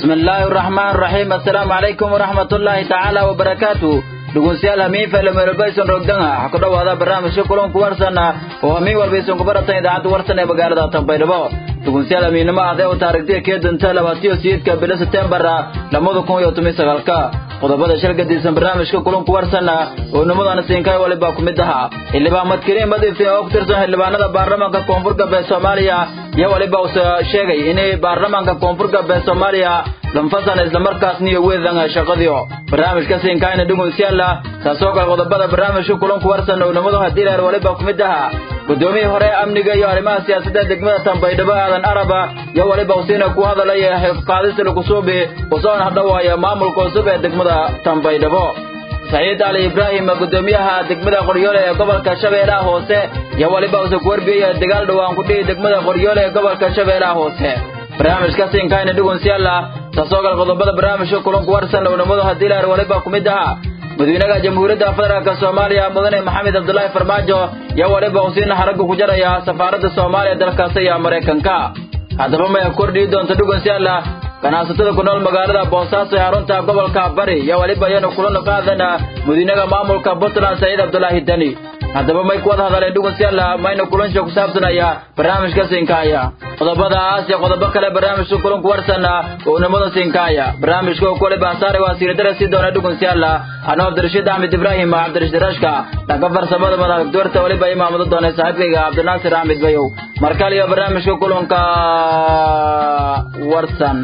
bismi illaahi araxmaan raxiim assalaamu calaykum waraxmatullaahi tacaala wabarakaatu dhegeystayaal hamiin faylameelbaysan rogdanga waxaa ku dhowaada barnaamijka kulanku warsan oo hamiin walbaysan ku baratan idaacadda warsan ee magaalada tanbaydhabo dhegeystayaal hamiinnimo adee u taarikhtiya kee dunta labaatiyo sideedka bilo setembar lamada kun iyo toban sagaalka qodobada shal gadisan barnaamijka kulanku warsan oo nimadana siinkaay waliba ku mid ahaa xildhibaan madkariin madiftin oo ku tirsan xildhibaanada baarlamaanka koonfur galbeed soomaaliya iyo waliba uu sheegay inay baarlamaanka koonfur galbeed soomaaliya lanfasan islamarkaasna iyo weedan shaqadiio barnaamijka siinkaayna dhegeystayaal taasoo kale qodobada barnaamijka kulanku warsan oo nimadu haddii leer waliba ku mid ahaa gudoomiyii hore amniga iyo arrimaha siyaasadda degmada tanbaydhabo aadan araba iyo waliba usiina ku hadalaya qaadista lagusuubi usoona hadhawaaya maamulka cusub ee degmada tanbaydhabo saciid ali ibraahim gudoomiyaha degmada qoryoole ee gobolka shabeellaha hoose iyo waliba use ku warbiyaya dagaal dhowaan ku dhihi degmada qoryoole ee gobolka shabeellaha hoose barnaamijka siinkaayna dhugunsiyaala taasoo kale qodobada barnaamijka kulanku warsan oo nimadu haddii leer waliba ku mid ahaa madaxweynaha jamhuuriyadda federaalk soomaaliya mudane maxamed cabdulaahi farmaajo iyo waliba usiina haragga ku jaraya safaaradda soomaaliya dalkaasi iyo maraykanka haddaba maya kordhii doonta dhugunsiyaala ganacsatada ku nool magaalada boosaaso ee xarunta gobolka bari iyo waliba iyanu kulana qaadana madiinaha maamulka puntland saciid cabdulaahi deni haddaba may ku wada hadaleen dhugunsiyaala mayna kulansha ku saabsanaya barnaamijka siinkaaya qodobadaas iyo qodobo kale barnaamijka kulanku warsana oo nimada siinkaaya barnaamijka oo kuwaliba hasaare waa siiradara sii doona dhugunsiyaala anoo cabdirashiid axmed ibraahim cabdirashiid rashka dhanka farsamada madax doorta waliba imaamado doona saaxiibkayga cabdinaasir axmed bayow markale iyo barnaamijka kulanka warsan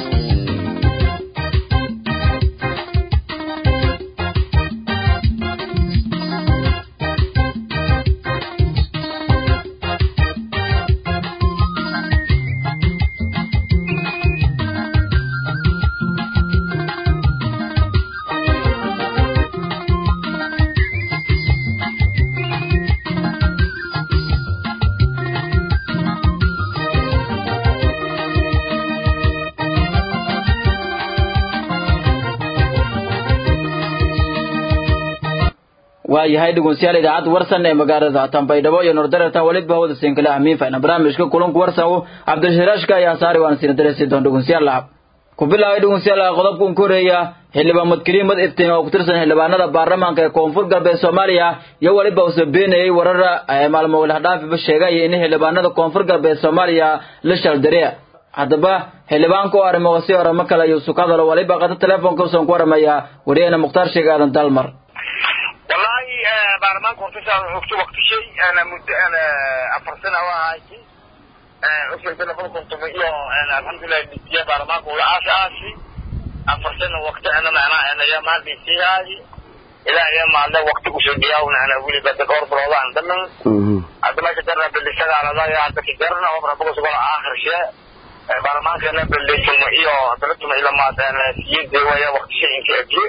waayahay dhegeystayaal idaacadda warsan ee magaalada tanbaydhabo iyo nordareertan weliba hawada siinkale amiin fayna barnaamijka kulanku warsan cabdishiraashka ayaa saari waan siina daresi doon dhegeystayaal ku bilaabay dhegeystayaal qodobka uun koreeya xildhibaan madkariin mad iftiin oo ku tirsan xildhibaanada baarlamaanka ee koonfur galbeed soomaaliya iyo weliba uu sabeenayay warar maalmo walahdhaafiba sheegay in xildhibaanada koonfur galbeed soomaaliya la shaldare haddaba xildhibaanka oo arrimoqasi oramo kale ayuu sukadalo waliba qata telefoonka usan ku waramaya wariyahena mukhtaar sheeg aadan dalmar wallahi baarlamaanka hortashaan xogto waktishay ana muddo ana afar sana waa ahayti usirka laba kontomo iyo alxamdulilah dhisiya baarlamaanka ula aasaasi afar sana wakti ana macnaa anaya maaldhisiyaadi ilaa iyo maalda wakti kusoo dhiyaawna ana weliba da dhowr bilooda aan dhamin hadda meesha darna bildhisadaaladaya hadda kajarna obra bogosogola aakhirshee baarlamaankana bildhisuma iyo dalatuma ilamaad siyada waya waktishay inka egiye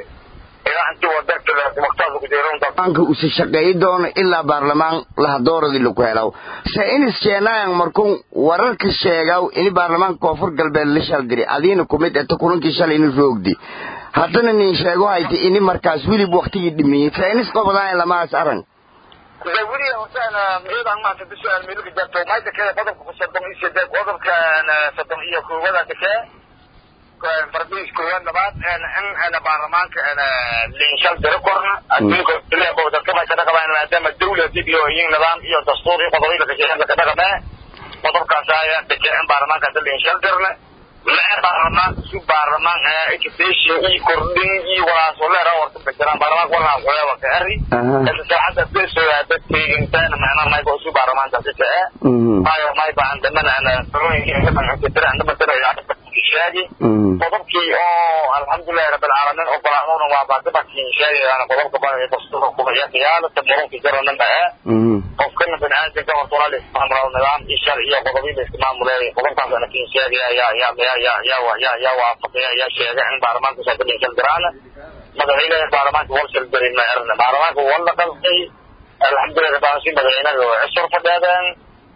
baarlamaanka usa shaqeeyi doono ilaa baarlamaan lahadooradii laku helaw se inis sheenayan markun wararka sheegaw ini baarlamaanka koonfur galbeed la shaldiri adiina kumid eta kulankii shalay ini roogdi haddana nin sheego hayta ini markaas welib waktigii dhimiyey se inis qobodaan lamaas aran weli hortaan miyadan maanta bisuaal meelka jarto mayda kale qodobka soddon iyo sideed qodobka soddon iyo koobada dekee fardiis koowaad labaad in baarlamaanka linshal diro korna adduunka dadka may ka dhaqamaan maadaama dawla dib iyo iyo nidaam iyo dastuur iyo qodobo lakasheegan laka dhaqamee qodobkaas ayaa dekee in baarlamaanka hadda linshal dirna lee baarlamaanka su baarlamaan education iyo kordhin iyo walaasoleera warka bajiraan baarlamaanka walaan qoyaba ka eri inta saacadda besoyaa dadkaygintaan macnaa mayba su baarlamaankaasi kacee maayo mayba aan dhamana ana talooyinka sheegi qodobkii oo alxamdulilahi rabbilcaalamiin ogolaadona waa baadibakin sheegayaan qodobka dastuurka kumayaqiyaalata murunka jaranaba ee qofkana bani aadamka horta walaa laismaamulaa nidaam iyo shar iyo qodobii la ismaamuleey qodobkaas ana kin sheegaya yaa yaa yaa yaa yaa yaa yaa waafaqaya yaa sheega in baarlamaanka soo dhigsan jiraan madaxweynaha baarlamaanka wal shal darin ma erna baarlamaanka wala qalqay alxamdulilah rabbil madaxweynaha oo cusur fadhadaan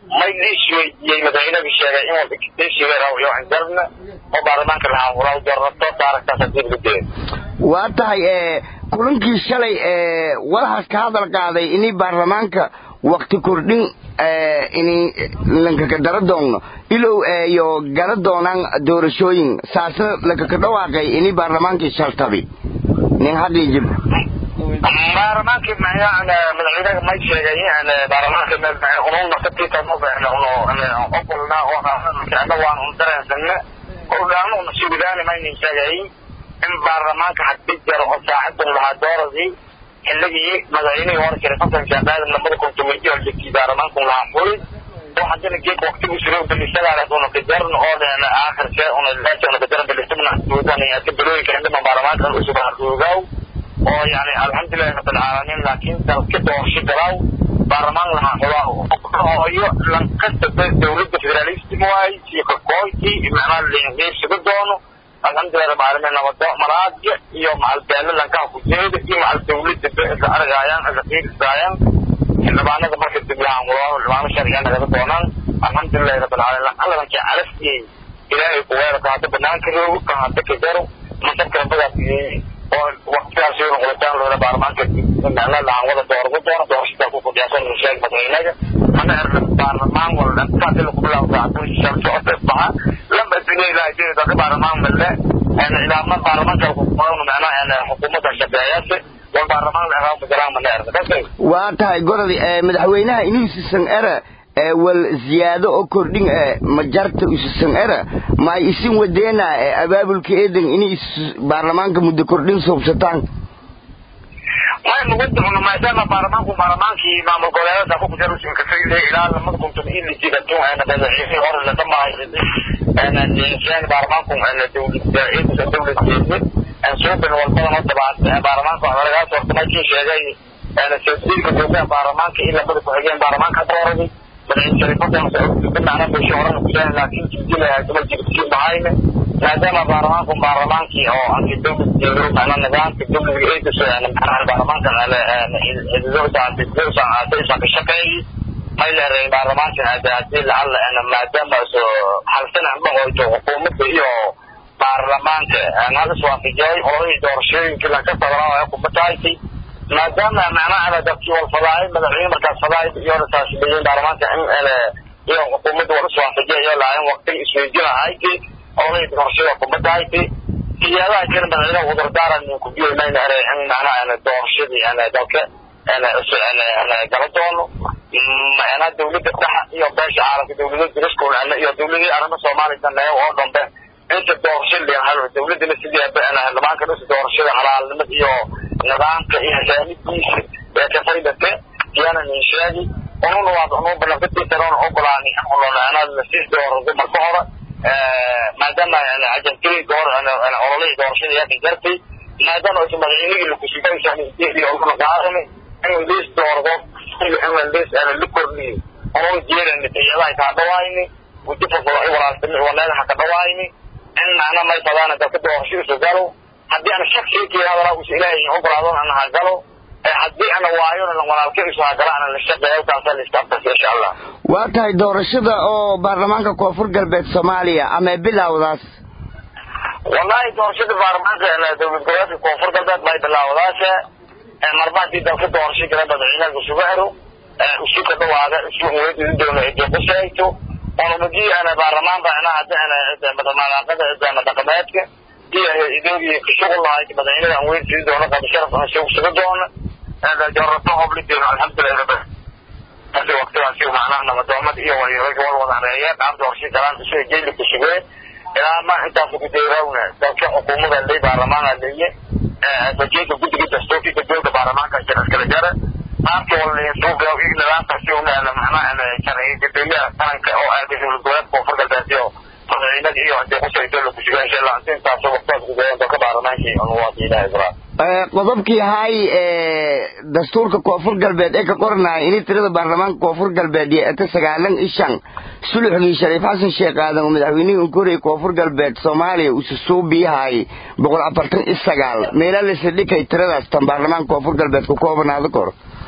may liis weydiiyey madaxweynaga sheegay in walba kiteeshiga iyo anjarna oo baarlamaanka lahaa walaal doornato taaragtaas hadii lagu dee waa tahay kulankii shalay walahaas ka hadal qaaday inay baarlamaanka wakti kordhin ini lankaka dara doonno ilow iyo gala doonaan doorashooyin saasna lankaka dhawaaqay ini baarlamaankii shaltabi nin hadii jib baarlamaankii madaxweynaha may sheegay baarlamaanka ununa katitanoqolna ana waan un dareensana ordhaano una sugidaani maynin sheegay in baarlamaanka hadii jaro oo saacadun lahaa dooradii xilligii madaxweynihii hore jiray xasan shaabaadan lamada kun tobanki horjegtii baarlamaanku lahaa fuli oo haddana geek waqtigu siro bilisadaas una kajaran oo aakhirke una leesha una kajaran bilisabna duudan ka bilooyinka indhama baarlamaanka usub harduugaw oo yani alxamdulilahi rabbilcaalamiin laakiin dalka doorsho galaaw baarlamaan lahaa xulaa iyo lankasta dawladda federalistic waay iyo kakooyti macnaha linqiibsiga doono alxamdulilah rabbil caalamiin nabado malaadya iyo macalbeelo lankaha kujeeda iyo macal dawladda isla argaayaan isla fiirisaayaan xildhibaanada marka diblahaan walaalo xildhibaano sharciga nagaga doonaan alxamdulilahi rabbil caalamiin alladankii calafiyey ilaahay kuweerka hadda banaanka roogo kan hadda kajaro masabkana badaas oo waqtigaas iyo qulitaan loola baarlamaanka macnaha lahaan wada doorgo doono doorashada ku fadhiyaasan sheeg madaxweynaga mana erna baarlamaan wala intaasi lagu bilaabo saacadun sharci oo baxa lamba dunya ilaahay jiri dadka baarlamaan male ilaama baarlamaanka ku qoran macnaha xukuumadda shaqeeyaasi wal baarlamaan la eraabo galaan mana erna kasay waa tahay gorodi madaxweynaha inuu sisan era wal ziyaado oo kordhin majarta usisan era ma isin wadeena abaabulka eedan inay baarlamaanka muddo kordhin soobsataan may nugu doono maadaama baarlamaanku baarlamaankii maamul goboleedada ku kujar usin kasay ilaa lamada kun toban iyo lixii kadun ana madaxweyne hore la dhamaahay ana ninsaan baarlamaanku ana dawladda ee dawladda aan soo bin walbadan oo tabaad baarlamaanku laga soo markii sheegay ana sawdiga gudoomiyaha baarlamaanka in lamada ku xigeen baarlamaanka dooraday madaxweyne shariifadan macnaha bulsho horan ku sheegay laakiin jidila duma jirti bahayne maadaama baarlamaanku baarlamaankii oo anti dawladda macnaha nidaamka dawladda ee kusoo macnaha baarlamaanka ka shaqeeyay may leedahay baarlamaanka hadii lacala maadaama hal sana dhaqoyto xukuumadda iyo baarlamaanka hal iswaafijiyay oladii doorashooyinkii lanka fadlaa kumatahaysay maadaama macnaha dadkii wal fadaayay madaxweyne markaas fadaayay iyo rasaashibeeyeen baarlamaanka in iyo xukuumadda wal iswaafijiya iyo laayan waqtiga isweydiinahayti oladii doorashada kumatahaysay siyaadaha kale madaxweynaha cudurdaaran ku biyomayna eray in macnaha doorashadii dalka gala doono macnaha dawladda dhexa iyo beesha caalamka dawlada diriskul iyo dawladii arrimo soomaaliya daneeyo oo dhambe inta doorasho leehalo dawladana sidii xildhibaanka dhisa doorashada halaalnimada iyo nidaamka iyo hasaanidiisa ee ka faydate yaana nin sheegi ununa waa unu ballanqadiisaroona ogolaani macnaha lasii doorado marka hore maadaama ajantirii hore ololihii doorashada yaa ka jartay maadaama aysan madaxweynihii lakusigaysaan in liis doordo in liis la kordhiyo onon jeerani tayadaha kaa dhawaayni gudifafada ay walaaltami waleedaha ka dhawaayni in macna may fadaana dalka doorashadiisu galo haddii ana shaksigii hadalaa usa ilaahay ogolaadon ana ha galo haddii ana waayo walaalkadiisu ha gala ana la shaqeeyo taasaa la iska abtasa insha allah waa tahay doorashada oo baarlamaanka koonfur galbeed soomaaliya ama bilowdaas wallahi doorashada baarlamaanka dowlad goboleedka koonfur galbeed bay bilaawdaashe marba haddii dalka doorasho gala madaxweynaha isugu xiro isu ka dhawaada isu weydii doono cidii qushayto onumagii ana baarlamaan bana hadda ana malaaqada dhaqameedka iyo idogii kashugu lahayd madaxweynaha aan weyn sii doono qadi sharaf aan soo suga doono jarato hobli doono alxamdulilah rabbi hadi waqtigaasi macnaha nabadoomad iyo wal wada hareeyeen qaab doorasho galaan isu jeyli kusugeen ilaa ma intaas ku deerawna dalka xukuumada lay baarlamaana leeye bajeeda guddiga dastuurkii gudooda baarlamaanka jira iskala jara qaabka walsuuga iyo nidaamkaasi una macnaha sharciga gudoomiyaha qaranka oo aaday dowlad goboleedka koonfur galbeed iyo madaxweynada iyo hadii qusayto la kusuga insha allah intaas waqtigaas gudeeyan dalka baarlamaankii anuwaasi ilaha ibrahim qodobkii hay dastuurka koonfur galbeed ee ka qoranaya inay tirada baarlamaanka koonfur galbeed iyo eta sagaalan ishan suluxgii shariif xasan sheekh aadan oo madaxweynihii unkorey koonfur galbeed soomaaliya usu suubiyahay boqol afartan iyo sagaal meelaa laysa dhikay tiradaas tan baarlamaanka koonfur galbeed ku koobanaada kor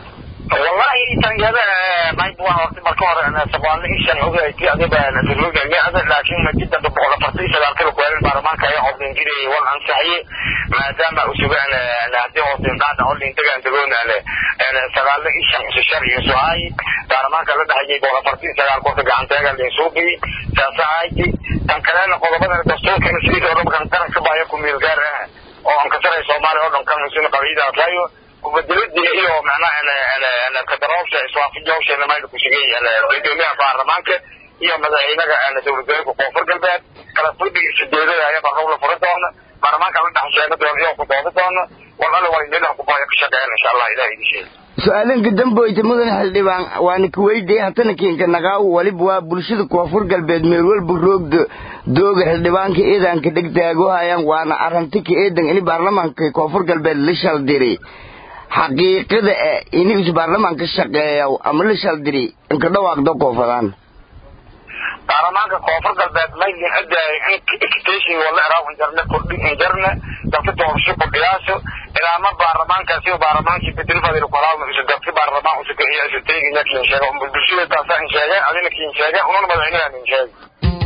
wallahi tanyada mayb waa horta marka hore saqaale ishan ogayti adiba nadurluga miada laakiin majida boqol afartan iyo sagaal kilo kuwaalin baarlamaanka ayaa odin jiray wal ansaxiye maadaama usugaan hadii odin qaada odin degaan degoonale sagaale ishan shar iyo suhay baarlamaanka la dhexayay boqol afartan iyo sagaal korka gacanteega linsuuqi saasahayti tan kalena qodobada dastuurka sidii odhankan qaranka baya ku meel gaar ah oo aan ka taray soomaaliya oo dhan kan musin qabiida aslayo kubadalada iyo macnaha kadaroosha iswaafajowsha mayda ku shigay gudoomiyaha baarlamaanka iyo madaxweynaha dowladgoboleedka koonfur galbeed kala fadhiga sideedada ayaa barrow la furi doona baarlamaanka la dhex sheega doona iyo ku doodi doona walala waa meelaha kubaya ka shaqeeyaan insha allah ilaah idin sheega su-aalanka damboyta mudan xildhibaan waana kuweydiye hatana kiinka naqaaw waliba waa bulshada koonfur galbeed meel walba roogda dooga xildhibaanka eedanka dhegtaago hayaan waana arrantika eedan ini baarlamaanka koonfur galbeed la shaldiri xaqiiqada eh ini is baarlamaanka shaqeeya ama la shaldiri inka dhawaaqda koonfadaan baarlamaanka koonfur galbeed maydin adaay in wala eraaw injarne kordhi injarne dalka doorasho kordhiyaaso ilaama baarlamaankaasi baarlamaankii bedelfadil kolaaw isu dalki baarlamaan usu kaxiya isu teegina kiin sheega bulshada taasa in sheege adina kiin sheege unana madaxweynaha in sheege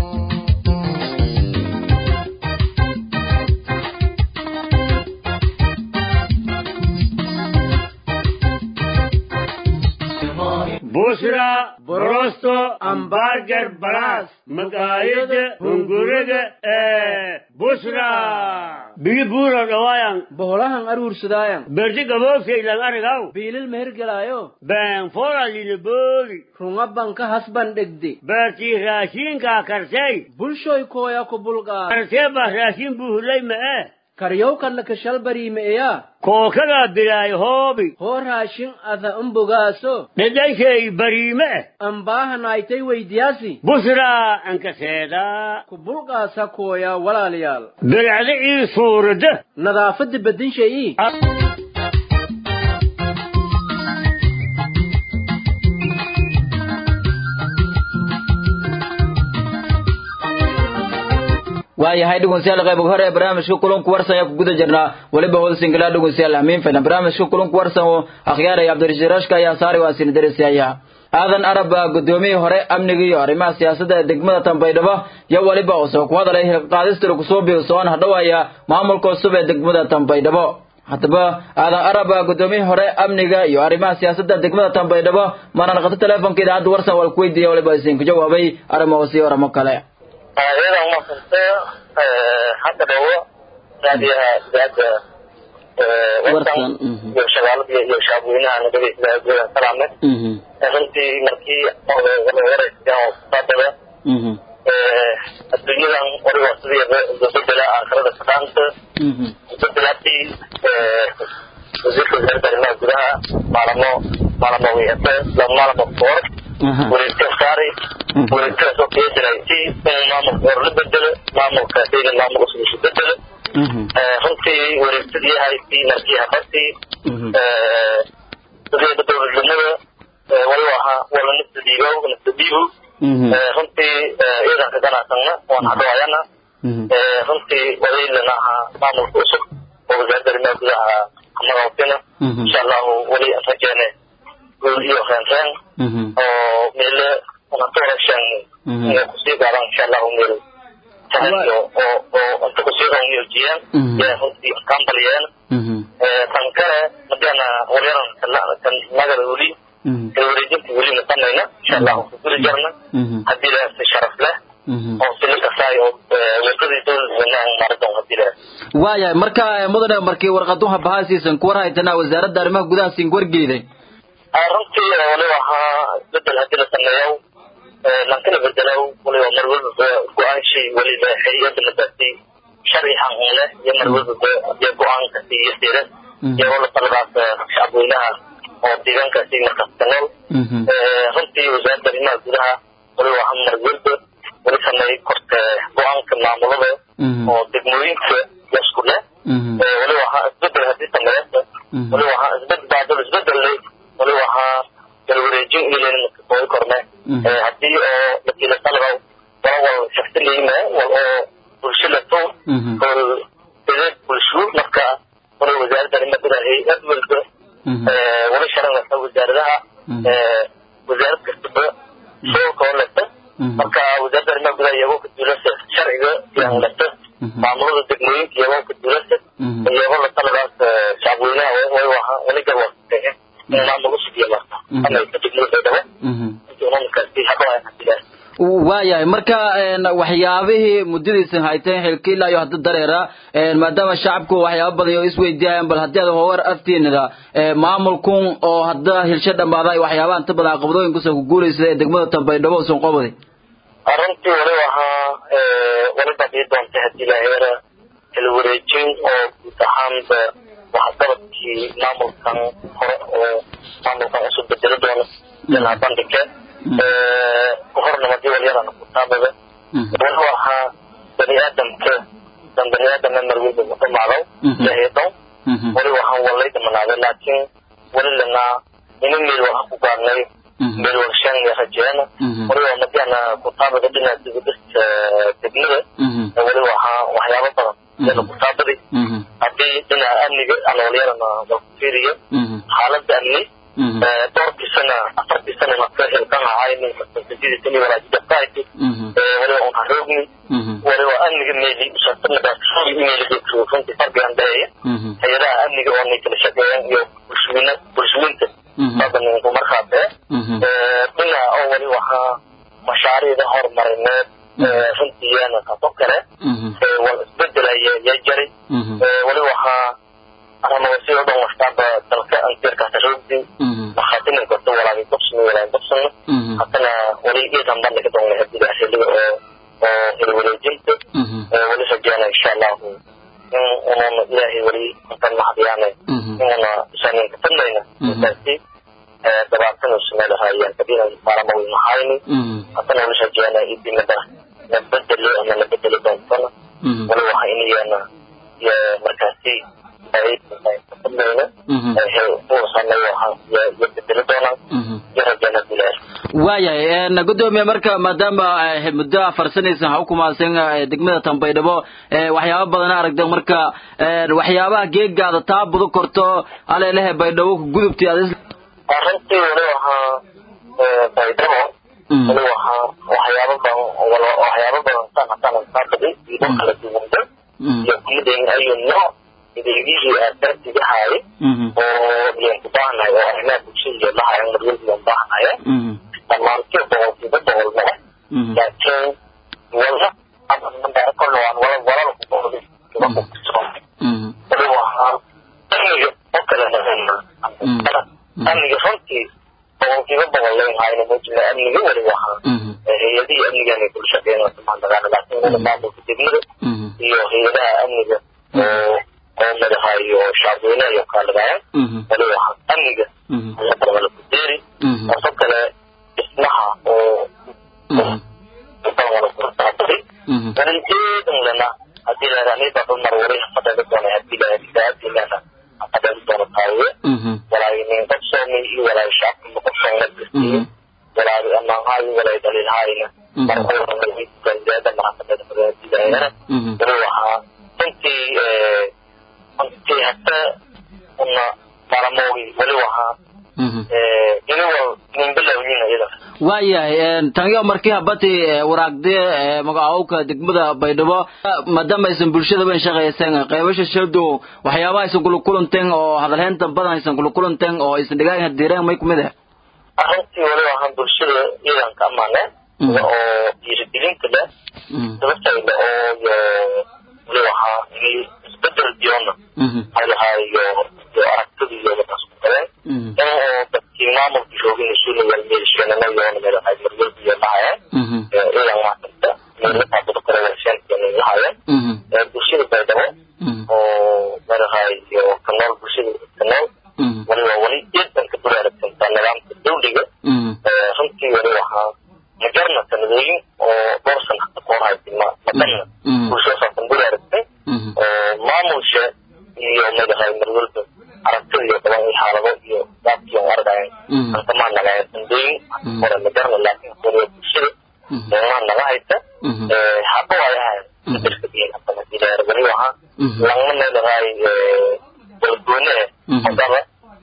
bushra borosto ambargar baras magayada hunguriga ee bushra bigi buura dhawaayan boholahan aruursadaayan berdi gaboofkaylan arigaw biilil mehergelaayo been foralina booli runga banka hasban dhegde beertii raashiinkaa karsay bulshoy kooya ku bulqaa karsee baa raashin buuhulay ma'e karyowkanna kashalbariimeeya kookadaa bilaay hoobi hoo raashin ada umbogaaso dhedhankay bariime ambaahanaaytay weydiyaasi bushraa ankaseedaa ku bulqaasa kooya walaalayaal bilacda ii suurada nadaafadda bedinshayii waayahay dhegeystayaal qayb hore ee barnaamijka kulanku warsan ayaa ku guda jirnaa weliba hoosingalaa dhegeystayaal amiin filan barnaamijka kulanku warsan oo akhyaaraya cabdirashiid rashka ayaa saari waa sina darisaya aadan arab gudoomiyihii hore amniga iyo arrimaha siyaasadda ee degmada tanbaydhabo iyo weliba uusoo ku hadalay hilqaadistira kusoo biirsoon hadhowaya maamulka cusub ee degmada tanbaydhabo haddaba aadan arab gudoomiyihii hore amniga iyo arrimaha siyaasadda degmada tanbaydhabo maana naqato teleefonka idaacadda warsan waa ku weydiiya waliba isinku jawaabay arrimahoos iyo aramo kale iyada umadsante hadda dhawo raadiyaha idaacadda warsan iyo shagaalada iyo shacabweynaha nabadaysa gudaha salaame runtii markii wareyska oo kusaabada adduunyadan wariga sidii bedela aakhirada sadaanta bedelatii wasiirka wasaaradda arrimaha gudaha maalamo maalamo wiyate maalamo foor wareegta saari wareegtada soo qiyadinaysi in maamulka hore la bedelo maamulka sayna maamul cusub isu bedelo runtii wareegtadii haystii markii habartii dadiyada dowladnimada waliba ahaa wala nafta dhiibo nafta dhiibo runtii ciidanka ganacsanna waan hadhawayana runtii walaylana ahaa maamulka cusub oo wasaaradda arrimaha gudaha kamagausina insha allahu wali rajeene guul iyo reenreen oo meele unatoorashan inay kusii gaadaan insha allahu meel sanadyo oo oo inta kusii roonyojiyeen yaa runtii kambaliyeen tan kale madana waryaran kan magada weli kan wareejinta weli nasanayna insha allahu kuguli jarna haddii la si sharaf leh oo sili kasaay oo wadadii dowladweynaha maradon haddii la waayahay marka mudane markii warqaduha bahaasiisan ku war haytanaa wasaaradda arrimaha gudaha siin wargeeday runtii waliba ahaa bedel haddii la sameeyo lankana bedelow waliba mar walbaba go-aanshii waliba hay-adda madaasi sharci xaqin leh iyo mar walbaba dee go-aankasi iyo siira iyo wala taladaas shacabweynaha oo deegaankaasi markaas ka nool runtii wasaaradda arrimaha gudaha waliba ahaa mar walba wali sameey korta go-aanka maamulada oo degmooyinka isku leh waliba ahaa isbedel haddii sameeyasa waliba ahaa isbedel baadal isbedelay waliba ahaa galwareejin ilen makasooy korne haddii oo lakiila salgaw wala wal shaftileyme wal oo bulsho lato kol dedeed bulsho marka waliba wasaaradda arrimaha gudaha hay-ad walba wali sharada wasaaradaha wasaarad kastaba shaqo oo leta marka wasaaradda arrimaha gudaha iyagoo ka duulasa sharciga iyaan leta maamulada degmooyinka iyagoo ka duulasa iyagoo la taladaas shacabweynaha way waha wali garwaasatee in maamul usugiya marka ama ka degmada baydhabo intii unamakaasi hadaba hadilaas waayahay marka waxyaabihii muddadiisan hayteen xilki ilaa iyo hadda dareera maadaama shacabku waxyaaba badan oo isweydiiyayaan bal haddii aad howar aftiinada maamulkun oo hadda hilsho dhammaada waxyaabaha inta badan caqabadooyinkusa ku guulaysa ee degmada tanbaydhabo usan qobadi arrintii wali ahaa wali badii doontay haddii laheera kala wareejin oo guud ahaanba waxqabadkii maamulkan hore oo maamulkan usoo bedelo doono janaa bandhige kuhornimadi walyadana kutaabada wali ahaa bani aadamka dan bani aadamna marweyda udhamaadow jaheedow wali waxaan walay dhamanaaday laakiin wali lanaa ina meel waxa ku gaarnay meel warshaan iyo rajeena wali waa madiana kutaabada dhinaca dibadista degmada wali waxaa waxyaabo badan yana kutaabadi haddii dhinaca amniga ana walyadana walkufiiriyo xaaladda amni dhowrkii sana afartii sana marka xilkan ahay ninkasidii walaajidakahayti waliba un haroogni waliba amniga meeli usaasanadaasoogi meeli runtii farbigan dhaheeya hay-adaha amniga oo nay kala shaqeeyaan iyo bulshooyina bulshooyinta badaninku markaa bee dhinaca oo wali waxaa mashaariicda horumarineed runtiiyana kaso kale wal isbedelaya yaa jaray wali waxaa aramawasi oo dhan waxtaaba dalka anteerkaas roogdi maxaatinin korta walaagi dobsni walaagi dobsana haddana wali iidan bandhiga doona hadida xiliga oo oo hilwareejinta wali rajeena insha allahu in ununa ilaahay wali intan maxdiyaane inuna isaninka fadnayna intaasi dabaatan usmeelahayaan kadina maalamawi mahayni haddana wali rajeena idinada na bedelo ama na bedeli doontana wali waxa inayana iyo markaasi waayahay gudoomiye marka maadaama muddo farsanaysan ha ukumaasan degmada tanbaydhabo waxyaaba badana aragta marka waxyaabaha geegaada taa budu korto aleelehe baydhabo gudubti arrintii wali waxaa baydhabo wali waxaa waxyaaba badan waxyaaba badan sana sana saabadi iyo kala duwanda iyo kumidayn ayu nooc adeegihii aasaasiga haye oo yan ku baahanahay oo arrimaha bulshada iyo lahayan marwalba yan baahanaya dhammaantii boqolkiiba boqol male laakiin wala kolna waan wala walala ku boqolay wali waxaa amniga oo kale amniga runtii boqolkiiba boqol layn hayna mujina amniga wali waxaa hay-adihii amnigan ay kula shaqeyn maandagaana laakiin wala maamulka degmada iyo hay-adaha amniga oo oo madahayo shacabweynaha iyo kaaladayan wali waxaa amniga ayaa ku deeri taasoo kale dhismaha oo walijeedan lena hadii laranida dumar wali fadada doona hadii lahadidaadilana fadada doona taawiye walaayi nin qabsoomi iyo walaayi shacabka maqabsoona gastiye walaayi amaanhaayo walaayi daliilhaayna markuurangalida marafadada fadadidayana wali waxaa runtii runtii hata una malamogi wali waxaa iniwal ninbilawyin iyada waayahay tanyo markii habati waraagde magacaawka degmada baydhabo maadaama aysan bulshadaba shaqaysan qaybasha shaldo waxyaabaha aysan kula kulanteen oo hadalheynta badan aysan kula kulanteen oo aysan dhigaagan hadiireen may kumid ah arrintii wali waxaan bulshada iyadan ka amaane oo dhiirigelinta leh sababtayda oo iyo wali waxaa inay isbedel diyoona halahayo iyo aragtida iyo wadaas ku galeen in oo dadkii maamulka joogin isuna walmeelsheenana yoona meelahay marwalba iyo lahayeen iyadan maasanta meelahaabada kale warsheenkeena lahayeen bulshada baydhabo oo meelahay iyo kanool bulshada kanool wali waa wali eedan ka baraaragsantaa nidaamka dawliga runtii wali waxaa majarna sanadooyin oo dhowr sana hata ka hor haytay madanna bulshadaasan baraaragtay maamulsha iyo meelahay marwalba aragtida iyo badan iyo xaalado iyo daabkiyo argayan antamaa nagaya sanadooyin hore majarna laakiin waliba bulshada maa naga hayta haba waayahay bedelka diin hadana dileer wali waxaa langma meelahay walgoone hadaba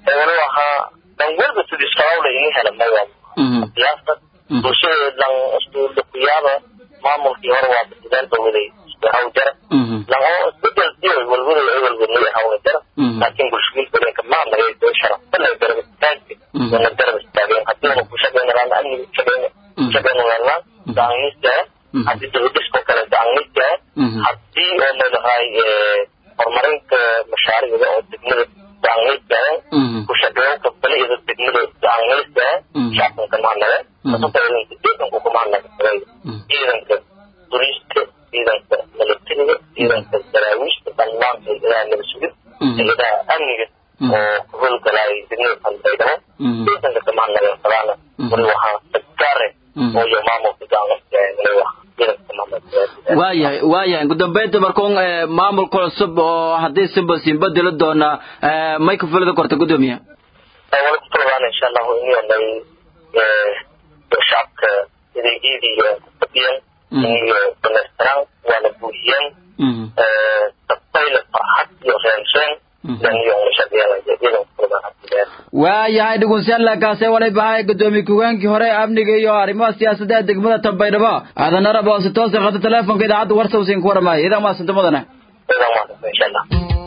wali ahaa dan walba sidii sababla ini hela maya siyaasad bulshada dan isduulda kuyaaba maamulkii hore waa dadaal bawaday isku haw jara lan oo isbedel diyo walwada ay walwadnay hawna jara laakiin bulshooyin badanka maamulay dee sharafsanay garab istaagka wana garab istaageen haddiina ku shaqeynayaan amniga shaqeyna shaqeynayaan daangiistaa haddii dibadisko kale daangiistaa haddii oo leedahay horumarinta mashaariicda oo degmada daangiistaa ku shaqeynta baliyada degmada daangiistaa shacabka mahadnaga deeganku ku mahadnaga ciidanka turiiska ciidanka milatariga ciidanka daraawiishta dhammaan hayadaha naba sugid hayadaha amniga oo ku howlgalay degmada qalbaydhabo ciidanka ka mahadnaga falaana wali waxaa saggaare oo iyo maamulka daangiistaa wali waxaa waayahay waayahay ugu dambeynta markuun maamulka cusub oo haddii simba simba dila doona may ku filada korta gudoomiya wali ku talabaan insha allahu inay shacabka adeegyadii kufadhiyan iyo dhammaystiraan waana buuxiyeen dadbayla farxad iyo reenseen waayahay dhegeystayaal kaase walay bahay gudoomiye ku-gaankii hore amniga iyo arrimaha siyaasadda degmada tambaydhabo aadan arab oo si toosa qata teleefonka idaacadda warsa usiin ku waramaaya idaa maasanta mudane insha allah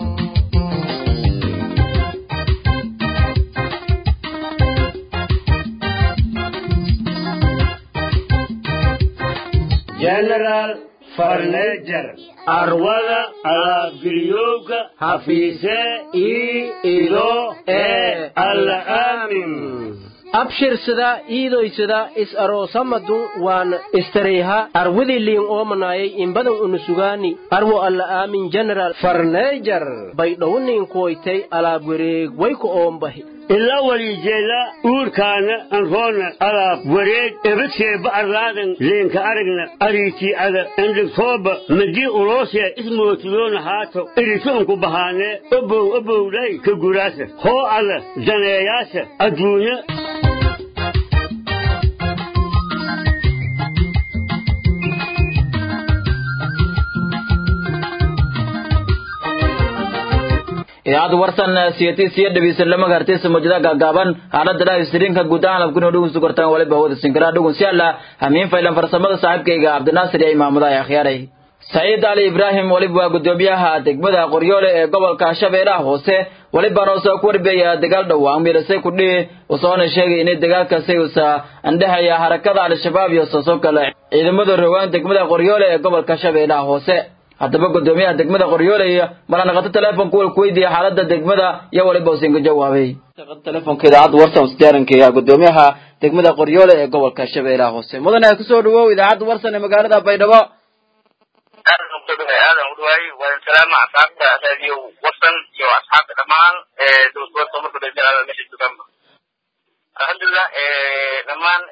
general farnejer arwada alaabgiryowga hafiise ii ido ee alla aamin abshirsada iidoysada is aroosamadu waan istareyha arwidi liin oomanayay inbadan unusugaani arwo alla aamin general farneejar baydhowniin kuwaytay alaab wareeg wayku oombahi ilaa walijeela uurkaana anroona alaab wareeg ebadkeeba arlaadan leenka aragna ariitii ada endhigtooba madii uloosee ismootiyoona haato iritoonku bahaanee obow obowlay ka guraasa hoo alla daneeyaasa adduunya idaacadda warsan siyatiisiyo dhegeysan lama gaartaysa mawjada gaagaaban xaalada dhaafistiriinka guud ahaan abkuna dhugun sugartaan waliba hawada sinkaraa dhugun si alla hamiin faylan farsamada saaxiibkayga cabdinaasir iyo imaamada ay akhyaaray saciid ali ibraahim waliba waa gudoomiyaha degmada qoryoole ee gobolka shabeellaha hoose walibaana usoo ku warbeeya dagaal dhowaan miirasay kudhihi usoona sheegay inay dagaalkaasi usa andhahaya harakada al-shabaab iyo soosoo kale ciidamada rogaan degmada qoryoole ee gobolka shabeellaha hoose haddaba gudoomiyaha degmada qoryoole iyo malanaqato teleefonka wal ku weydiiya xaalada degmada iyo waliba usin ka jawaabay telefonka idaacadda warsan wasdiyaarankeeya gudoomiyaha degmada qoryoole ee gobolka shabeellaha hoose mudane kusoo dhawow idaacadda warsan ee magaalada baydhabo aadan udhawaay waan salaama asxaabta raadiyo warsan iyo asxaabta dhammaan dowladgobolka marka dhalinyarada meesha joogaanba alxamdulilah dhammaan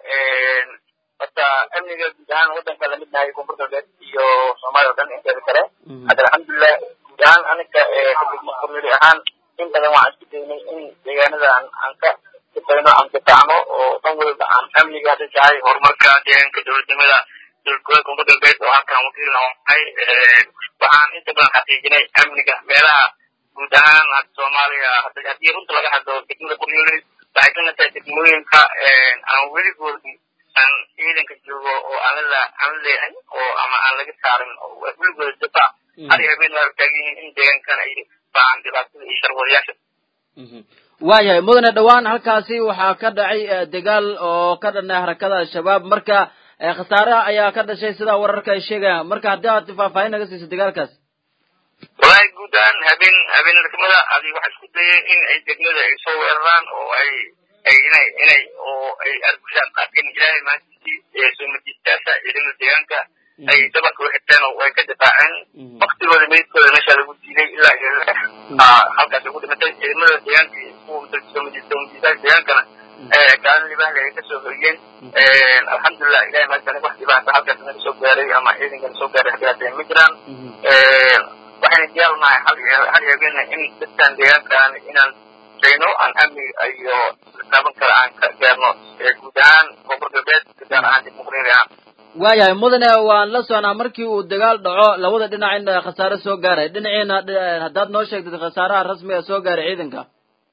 horta amniga guud ahaan wadanka lamid nahay koonfur galbeed iyo soomaaliya o dhan inteeda kale hadda alxamdulilah guud ahaan aniga qormili ahaan in badan waxaan isku daynay in deegaanada aan aan ka shaqeyno aan difaacno oo dhan waliba aan amniga hadday tahay horumarka deegaanka dowladnimada dowladgobolka koonfur galbeed oo halkan wakiil nahay waxaan inta badan xaqiijinay amniga meelaha guud ahaan hadda soomaaliya haddii runta laga hadlo degmada qoryooli waxay ka mid tahay degmooyinka aan weligoodi aan ciidanka joogo oo aan la aan la leeyahay oo ama aan laga saarin oo weligooda difaac har iyo habeen waa taagan yihiin in deegaankan ay baahan dhibaatada iyo sharwadayaasha waayahay mudane dhowaan halkaasi waxaa ka dhacay dagaal oo ka dhanay harakada al-shabaab marka khasaaraha ayaa ka dhashay sidaa wararka ay sheegayaan marka haddii aad faahfaahin naga siiso dagaalkaas wallaahi guud ahaan habeen habeenadegmada adi waxa isku dayay in ay degmada ay soo weeraraan oo ay ay inay inay oo ay argushaan laakiin ilaahay maalintii soo majistaasha ciidamada deegaanka ay dabarka u xirteen oo ay ka difaaceen waktigooda meydkooda meesha lagu diiday ilaa iyo halkaas ay ku dhimatay ciidamada deegaanka kuwa soo majistaasha deegaankana kaalin libaahle ay kasoo hoyeen alxamdulilah ilahay maalintan wax dhibaata halkaas naga soo gaaray ama ciidankana soo gaaray dhibaatay ma jiraan waxayna diyaar unahay hal hal habeenna in dadkan deegaankaan inaan shayno aan amni iyo taaban kale aan ka gaarno guud ahaan koonfur galbeed gaar ahaan dib muqriiri ahaan waayahay mudane waan la soconaa markii uu dagaal dhaco labada dhinac in khasaare soo gaaray dhinaciina haddaad noo sheegtid khasaaraha rasmiga soo gaaray ciidanka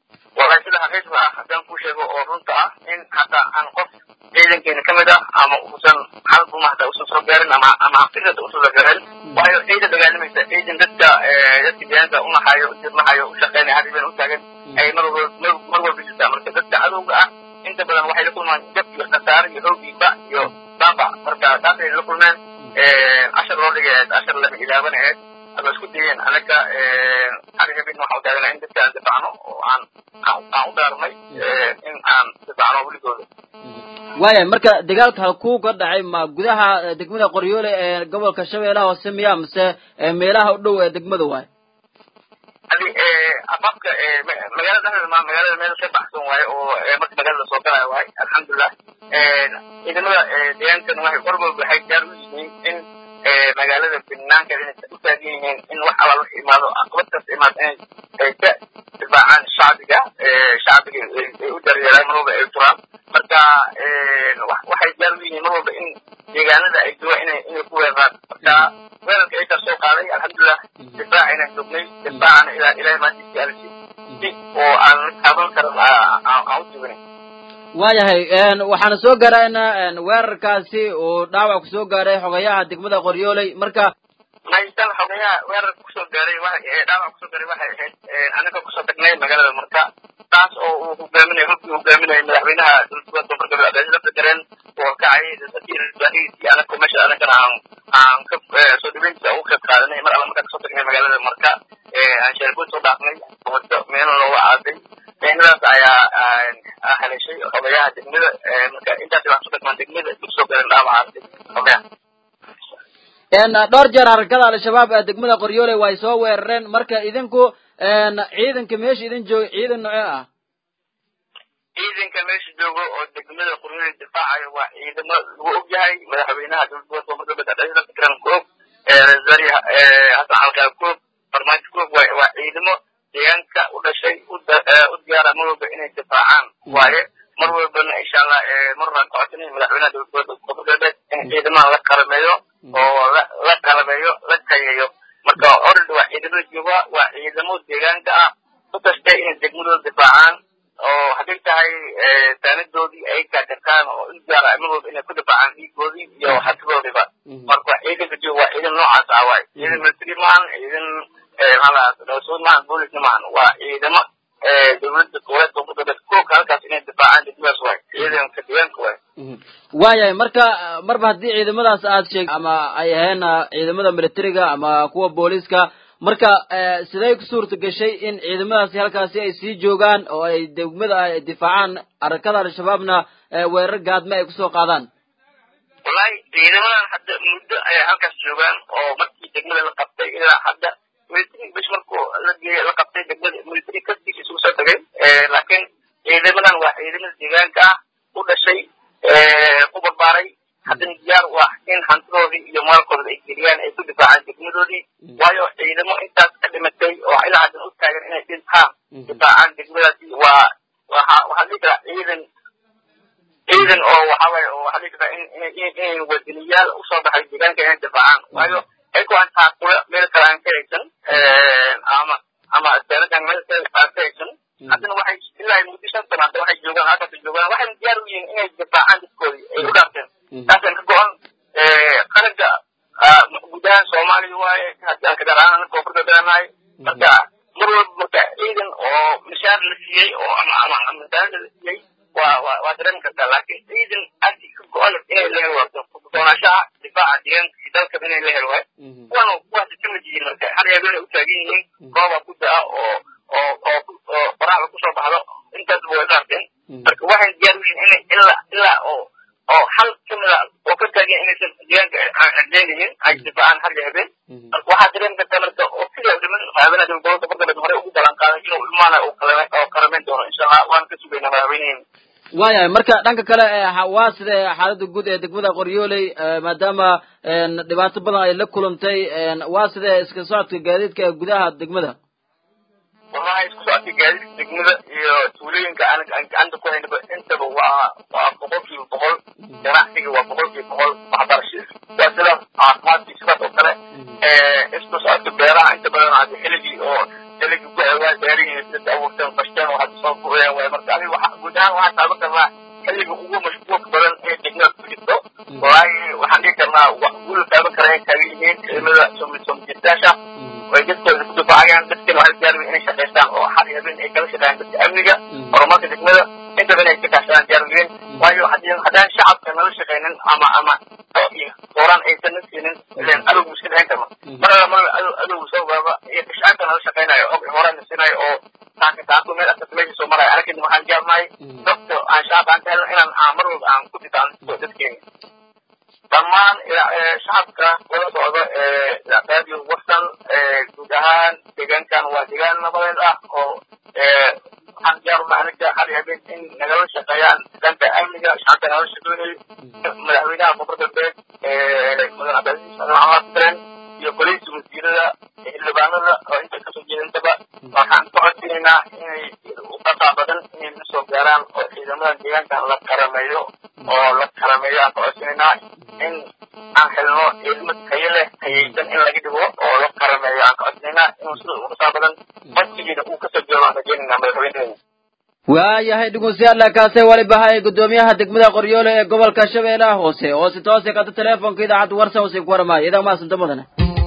wallahi sida xaqiiqda ah haddaan kuu sheego oo runta ah in hataa aan qof ciidankeena ka mid ah ama uusan xalbuma hataa usan soo gaarin ama ama hafidada usan soo gaarin waayo ciidan dagaalamaysa ciidan dadka dadka deegaanka unahayo dirnahayo u shaqeynaya hadibeen u taagan ay mar walba mar walba jirtaa marka dadka cadowga ah inta badan waxay la kulmaan jab iyo khasaare iyo hoogiiba iyo baabac marka taasay la kulmeen cashar loo dhigay ahayd cashar lama ilaaban ahayd ama isku dayeen anaga xarihabin waxaa utaagana in dadka aan difacno oo aan aan u dhaarnay in aan difacno weligooda waaya marka dagaalka halkuu ka dhacay ma gudaha degmada qoryoole ee gobolka shabeellaha hoose miya mise meelaha u dhow ee degmada waay adi afafka magaalada dhexdeeda ma magaalada meel ka baxsan waaye oo marka magaalada soo galaya waaye alxamdulilah ciidamada deegaankan waxay war walba waxay gaar u yihiin in magaalada banaankeeda inay u taagan yihiin in wax alla wax imaado caqabad kasta imaado inay ay ka difaacaan shacbiga shacbiga ay u daryeelaan mar walba ay turaan marka waxay gaar u yihiin mar walba in deegaanada ay joogaan inay inay ku weeraraan marka weerarka ay soo qaaday alxamdulilah difaac inaan joognay difaacana ilaa ilaahay maantiisi alisi si oo aan taaban karin aan u joognay waayahay waxaana soo gaarayna weerarkaasi uu dhaawac ku soo gaaray xogayaha degmada qoryooley marka maystan xogayaha weerarka kusoo gaaray dhaawac kusoo gaaray waxay ahayd anaga kusoo tagnay magaalada marka taas oo uu hogaaminay hubkii hogaaminayay madaxweynaha dowladgoboleedka koonfur galbeed abdulaziz lafta gareen oo kacay safiir baahidiisii anaga meesha anagana aan aan ka soo dhaweyntiisa ugu qayb qaadanay mar alla markaan kasoo tagnay magaalada marka aan sheerbood soo dhaafnay wado meelna looga aaday meenadaas ayaa haleeshay xogayaha degmada marka intaas waxaan soo tagmaan degmada dib soo galeen dhaawacaasi xogayaha dhowr jeer harakada al-shabaab ee degmada qoryoole way soo weerareen marka idinku ciidanka meesha idin jooga ciidan nocee ah ciidanka meesha joogo oo degmada qoryoole difaacayo waa ciidamo lagu og yahay madaxweynaha dowladgoboleedka koonfur galbeed abdulaziz lafta garan koog rasari hasan calqaab koog farmaajo koog waa ciidamo deegaanka u dhashay u diyaara mar walba inay difaacaan waaye mar walbana insha allah mar waan ka codsanay madaxweynaha dowladgoboleedka koonfur galbeed in ciidamaha la qalameeyo oo la qalabeeyo la tayeeyo marka orad waa ciidamada jooga waa ciidamo deegaanka ah u tashtay inay degmadooda difaacaan oo hadday tahay saanadoodii ay kaakartaan oo u diyaara mar walba inay ku difaacaan dhiigoodii iyo hatidoodiba marka ciidanka jooga waa ciidan noocaas ah waaye ciidan military maahan ciidan maxaa maahan boolisna maahan waa ciidamo dowladda goboleedka koonfur galbeed koobka halkaas inay difaacaan degmadaas waay ciidanka deegaanka waay waayahay marka marba haddii ciidamadaas aad sheeg ama ay aheen ciidamada militariga ama kuwa booliska marka siday ku suurta gashay in ciidamadaasi halkaasi ay sii joogaan oo ay degmada ay difaacaan arakada al-shabaabna weerar gaadme ay kusoo qaadaan wallahi ciidamadan hadda muddo ayay halkaas joogaan oo markii degmada la qabtay ilaa hadda military bish markuu la geeyay la qabtay degmada military kastiisa isugu soo tagay laakiin ciidamadan waa ciidamada deegaanka ah u dhashay ku barbaaray haddana diyaar u ah in hantidoodii iyo maalkooda ay geliyaan ay ku difaacaan degmadoodii waayo ciidamo intaas ka dhimatay oo ilaa haddan u taagan inay dhintaan difaacaan degmadaasi waa waxa waxaa dhihi karaa ciidan ciidan oo waxa waaye oo waxaa dhihi karaa in inay wadaniyaal usoo baxay deegaanka inay difaacaan waayo ayagoo aan taaqula meel kale aan ka haysan ama ama seerakan meel kale aan ka haysan haddana waxay ilaa muddo shan sano hadda waxay joogaan halkaas joogaan waxayna diyaar u yihiin inay difaacaan dadkoodii ay u dhaarteen taasaan ka go-an qaranka guud ahaan soomaaliya waaye haddii aan ka gaar ahaan koonfur galbeednahay marka mar walba marka ciidan oo mishaar la siiyey oo ama ama misaanada la siiyey waa waa waa dareemi kartaa laakiin ciidan agti ka go-an inay la helo waato doonashaha difaaca deegaanka iyo dalkaba inay la helo waaye kuwan kuwaasi ka mid yihiin marka har habeenay u taagan yihiin gooba ku da-a oo oo oo oo qoraxda kusoo baxdo intaasba way dhaarteen marka waxay diyaar u yihiin inay ilaa ilaa oo oo hal kamida oo ka taagan inaysan deegaanka cadeynayin ay difaacaan har iyo habeen marka waxaa dareemi kartaa marka oo sidaa dhiman madaxweynaha dowladgobolka koonfur hore ugu balan qaaday inuu imaana oo qalameyn doono insha allah waan ka sugaynaa madaxweyneheena waayahay marka dhanka kale waa sida xaaladda guud ee degmada qoryooley maadaama dhibaato badan ay la kulantay waa sida iska socodka gaadiidka ee gudaha degmada wallahi isku socodka gaadiidka degmada iyo tuulooyinka aan gacanta ku haynaba intaba waa waa boqolkiiba boqol ganacsiga waa boqolkiiba boqol waxbarasha waa sidaas caafimaadkii sidaas oo kale isku socodka beeraha inta badan hadda xilligii oo xilligii ku awaa beerihii dadka abuurteen fashteen oo hadda waay marka aniga waxa guud ahaan waxaan taaban karnaa xilliga ugu mashquulka badan ee degmada ku jirto waayo waxaan dhihi karnaa wax guul la taaban kara ay taagan yihiin ciidamada soomajirtaasha way dadkooda ku difaacayaan dadkana waxay diyaar inay shaqaystaan oo xal iyo habeen ay kala shaqeeyaan dadka amniga horumarka degmada intaba inay ka kaashadaan diyaar yihiin waayo haddii haddaan shacabka nala shaqaynin ama ama hooraan aysan na siinin ileen adowgu iska dhicin karno mar alla mar adow adowgu soo gaaba iyo kashcaanka nala shaqaynayo og hooraan na siinayo oo taanka taanku meel asas meesha soo marayo anakin waxaan jecelnahay dadka aan shacabka aan ka helno inaan aan mar walba aan ku difaan dadkeena dhammaan shacabka wada socda radio western guud ahaan deegaankan waa deegaan nabadeed ah oo waxaan diyaaruna aniga hal habeen in nagala shaqeeyaan dhanka amniga shacabka nagala shaqeynayo madaxweynaha koonfur galbeed mudan cabdilcasiis maxamed tren iyo boliis wasiirada xildhibaanada oo inta kasoo jeedantaba waxaan ka codsanaynaa inay uqasaa badan inay na soo gaaraan oo ciidamadan deegaankan la karameeyo oo la karameeyo aan ka codsanaynaa in aan helno ilmo tayo leh tayaysan in laga dhigo oo la karameeyo aan ka codsanaynaa inuu sida uqasaa badan codsigiina uu kasoo jeedo aan rajaynaynaa madaxweyneheena waayahay dhegeystayaal kaase waliba hay gudoomiyaha degmada qoryoole ee gobolka shabeellaha hoose oo si toose kata teleefonka idaacadda warsan hoose ku warmaayo idaa maasanta mudane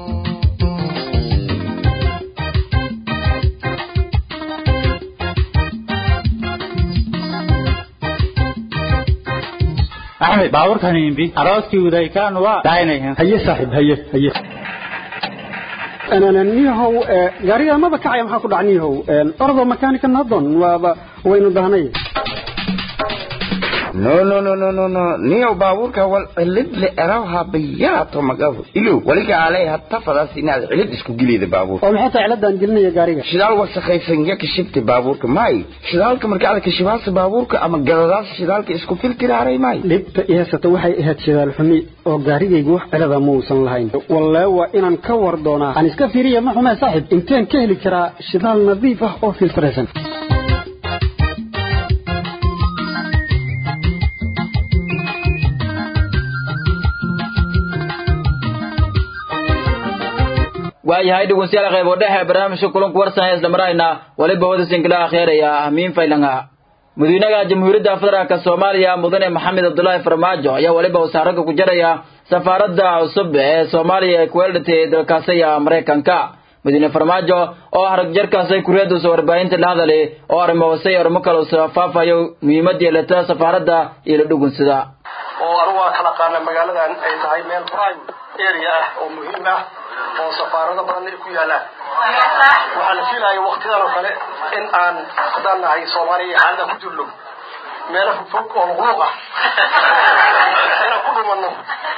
axmed baabuurkan imbi arooskii udaykaan waa daaynayan haye saaxiib haye haye niyahow gaariga maba kacaya maxaa ku dhac niyahow ordo makanika nadon waaba waynu dahnay no no no no no no niyow baabuurka wal cilid le erawha bayaato magafu ilow waliga alay hatta fadaas inaad cilid isku geliyda baabuurka oo maxay tahay ciladan gelinaya gaariga shidaal wasakhaysan ya kashibta baabuurka may shidaalka marka aad kashibaasa baabuurka ama gadadaas shidaalka isku filtiraaray may dhibta i haysata waxay ahayd shidaal xumi oo gaarigaygu wax cilada ma uusan lahayn wallee waa inaan ka war doonaa aan iska fiiriya ma xumee saaxiib inteen ka heli karaa shidaal nadiif ah oo filtraysan waayahay dhegeystayaal qaybo dhexe barnaamijka kulanku warsan isla marayna waliba wada sinkila akheeraya ahmiin faylanga madaxweynaha jamhuuriyadda federaalk soomaaliya mudane maxamed abdullaahi farmaajo ayaa waliba wasaaraga ku jaraya safaaradda cusub ee soomaaliya ee ku weeldhatay dalkaasaya maraykanka madaxweyne farmaajo oo ah rag jarkaasay kuriyadduusa warbaahinta la hadalay oo arrimo hoose iyo arrimo kale usa faafayo muhiimad yeelata safaaradda iyo la dhugunsada oo anugu waa kala qaana magaaladan ay tahay meel prime area ah oo muhiim ah oo safaarado badan ay ku yaalaan waxaa la fiilaya waktidan oo kale in aan haddaan nahay soomaaliya iyo xaalada ku jirno meelo fogfog oo luqluuq ah inaan ku dhumano